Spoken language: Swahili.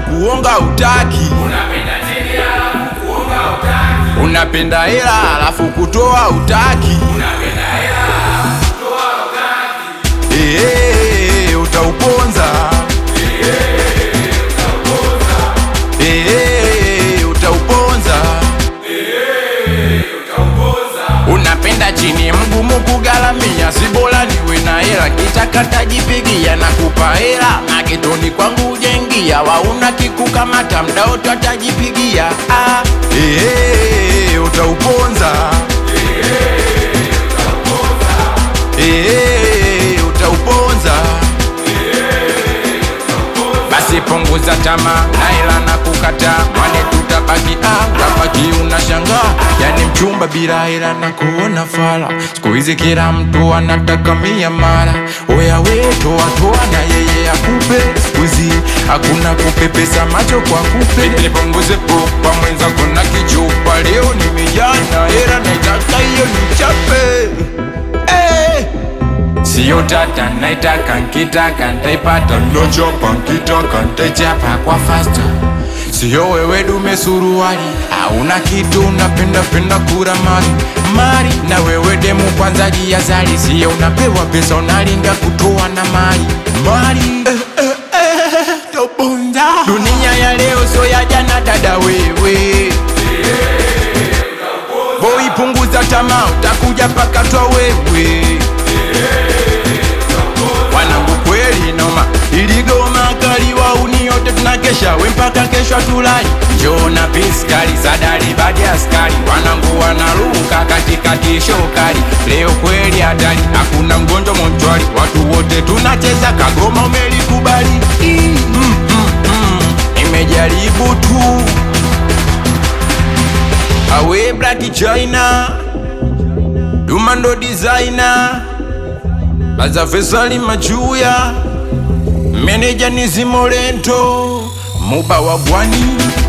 kuonga utaki unapenda hela alafu kutoa utaki Eh, utauponza Eh, utauponza unapenda chini mgumu kugalamia sibola niwe na hela kitaka tajipigia na kupa hela maketoni kwangu ujengia wauna kikukamata mdaoto atajipigia ah. Eh, utauponza Eh, utauponza basi punguza tamaa na hela na kukataa mwane tutabaki ah, utabaki unashangaa yani mchumba bila hela na kuona fala siku hizi kila mtu anataka mia mara oya we toa toa na yeye akupe siku hizi hakuna kupepesa macho kwa kupe nipunguze popa mwenza kuna kichupa leo nimejaa na hela naitaka hiyo nichape hey! Sio tata naitaka nkitaka ntaipata nochopa nkitaka ntaichapa kwa fasta Sio wewe dume suruali hauna kitu unapenda penda kura mali mali na wewe demu kwanza jiazali sio unapewa pesa unalinga kutoa na mali mali eh, eh, eh, tobonda dunia ya leo sio ya jana dada wewe Boy punguza tamaa utakuja paka twa wewe wanangu kweli noma iligoma kali wauni yote tunakesha we mpaka kesho tulai njona piskali sadari badi askari wanangu wanaruka katikati shokali leo kweli hatari hakuna mgonjwa monchwali watu wote tunacheza kagoma umelikubali mm, mm, mm. nimejaribu tu awe black china dumando designer Baza Fesali Machuya Meneja Nizimolento Muba wa Bwani